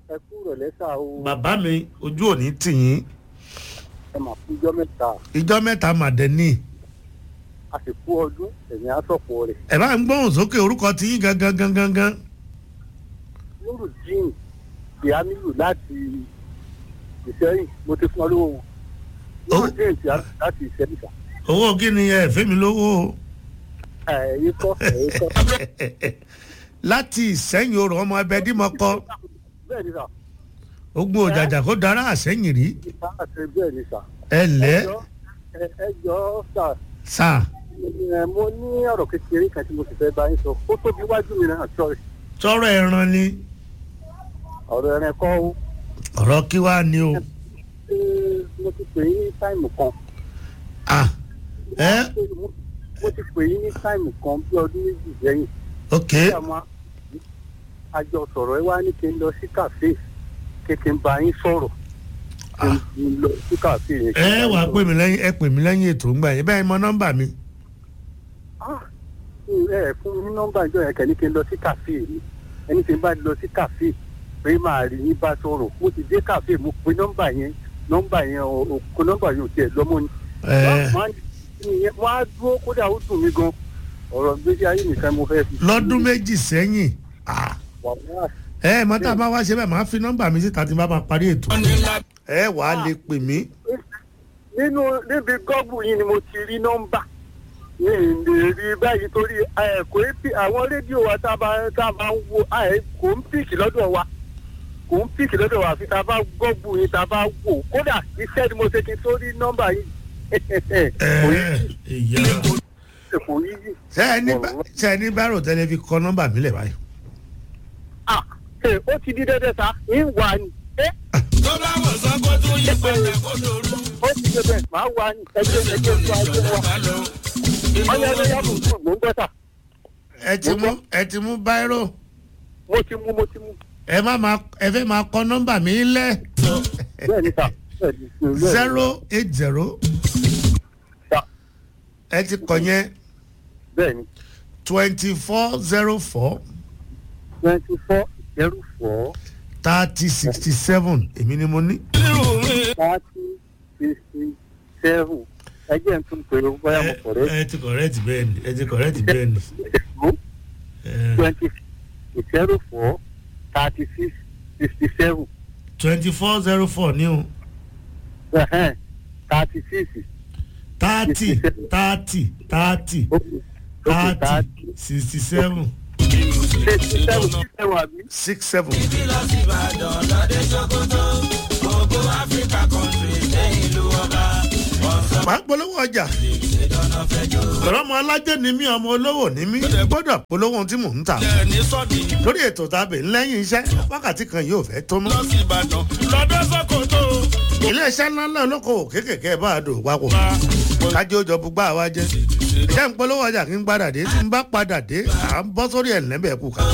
ẹ kú ìrọ̀lẹ́ sà o bàbá mi ojú òní tì yín ẹ mà fún ijọ́ mẹ́ta ìjọ mẹ́ta màdẹ́ni a sì kú ọdún ẹ̀yìn asọ̀pọ̀ rẹ̀ ẹ bá ń gbóhùn sókè orúkọ tí yín gangan gangan gangan nurudeen tìámílù láti ìsẹ́yìn mo ti fún ọ lówó wọn nurudeen tìámílù láti ìsẹ́yìn sà owó kí ni ẹ fẹ́ mi lówó o ẹ̀yìn kọ́ ẹ̀yìn kọ́ láti ìsẹ́yìn orò ọmọ ẹbẹ dímọ̀kọ bẹ́ẹ̀ ni sà ogun òjàjà kó dára àsẹ́yìn rí ìta àti bẹ́ẹ̀ ni sà ẹ lẹ́ ẹjọ́ ẹ- ẹjọ́ sà sà ẹ, mo ní ọ̀rọ̀ kékeré kan tí mo sì fẹ́ bá yín sọ ó tóbi wájú mi náà sọ̀rọ̀ tọrọ ẹran ni ọ̀rọ̀ ẹ̀rẹ̀ kọ́ ó ọ̀rọ̀ kí wàá ní o ṣé mo ti pè yín ní táìmù kan ah ẹ mo ti pè yín ní táìmù kan bí ọdún méjì sẹ́yìn ok tí àwọn àjọ sọ̀rọ̀ ẹ wá ní kí n lọ sí kàfé kí kí n bá yín sọ̀rọ̀ kí n lọ sí kàfé yẹn. ẹ wàá pè mí lẹ́yìn ẹ pè mí lẹ́yìn ètò ńgbà yẹn bẹ́ẹ̀ mọ nọ́mbà mi Ah, ẹ ẹ fún mi ní nọ́mbà ìjọ yẹn kẹ́ni kí n lọ sí kàfé mi ẹni tí n bá lọ sí kàfé pé máa rí yín bá sọ̀rọ̀ mo ti dé kàfé mo pe nọ́mbà yẹn nọ́mbà yẹn ò ò- kó nọ́mbà yẹn ò tiẹ̀ lọ́mọ ni. ẹ wọ́n á dúró kódà ó dùn mí gan ọ̀rọ̀ gbèsè ayé nìkan mo fẹ́ fi. lọ́dún méjì sẹ́yìn ah wàhálà ẹ mọ́tà bá wá ṣe bẹ́ẹ̀ máa fi nọ́mbà mi síta tí n bá máa parí ètò ẹ wàá lè pè mí nínú níbi gọ́ọ̀bù yìí ni mo ti rí nọ́mbà ní ìlè rí báyìí torí ẹ, kò í pì àwọn rédíò wa tá a bá tá a bá ń wo ẹ, kò ń pìkì lọ́dọ̀ wa kò ń pìkì lọ́dọ̀ wa àfi tá a bá gọ́ọ̀bù yìí tá a bá wò kódà iṣẹ́ ni mo ṣe kí n tó rí nọ́mbà yìí kò yí ẹ ìyá kò yí yìí. ṣe ẹ ní bá- ṣe ẹ ní bárò tẹ́lẹ̀ fi kọ nọ́mbà mi lẹ̀ báyìí ah ẹ, ó ti di dẹ́dẹ́ sa ń wà ní ẹ tó bá wọ̀ sán kó tún yí padà kó lóru. ó ti dé bẹ́ẹ̀ máa wà ní ẹgbẹ́ ẹgbẹ́ tó ajé wa bá lọ. ọyọ ẹgbẹ́ yàgò fún gbòǹgbẹ́ta ẹ ti mú ẹ ti mú báírò mo ti mú mo ti mú ẹ má máa ẹ fẹ́ máa kọ nọ́mbà mi lẹ̀ bẹ́ẹ̀ ni sà bẹ́ẹ̀ ni bẹ́ẹ̀ ni. zero eight zero Sà, ẹ ti kọ yẹn bẹ́ẹ̀ ni twenty four zero four twenty four zero four thirty sixty seven èmi ni mo ní. thirty sixty seven ẹjẹ ń tún pèrò bóyá mo kọ̀ rẹ́ ẹ ti correct bẹ́ẹ̀ ni ẹ ti correct bẹ́ẹ̀ ni. ẹ, twenty zero four thirty six sixty seven twenty four zero four ní o thirty six thirty thirty thirty thirty sixty seven sixty seven sixty seven àbí. six seven. lọ sí ìbàdàn lọ́dẹ ṣòkòtò gbogbo áfíríkà kọ́ńtì lẹ́yìn ìlú ọba. wọ́n sọ màá polówó ọjà ìdáná fẹjọ́. lọ́rọ́ ọmọ alájẹ́ ni mí ọmọ olówó ni mí gbọ́dọ̀ polówó ohun tí mò ń tà ẹ̀ ní sọ́ọ̀dì lórí ètò tàbí lẹ́yìn iṣẹ́ wákàtí kan yóò fẹ́ tó mọ́. lọ sí ìbàdàn lọ́dẹ ṣòkòtò. iléeṣẹ́ ńláńlá olókoòwò kéékèèké bá a dò papọ̀ kájí ó jọ bùgbà wa jẹ́ ìjẹ́ ń polówó ọjà kí n padà dé tí n bá padà dé à ń bọ́ sórí ẹ̀ lẹ́bẹ̀ẹ́ kù ká.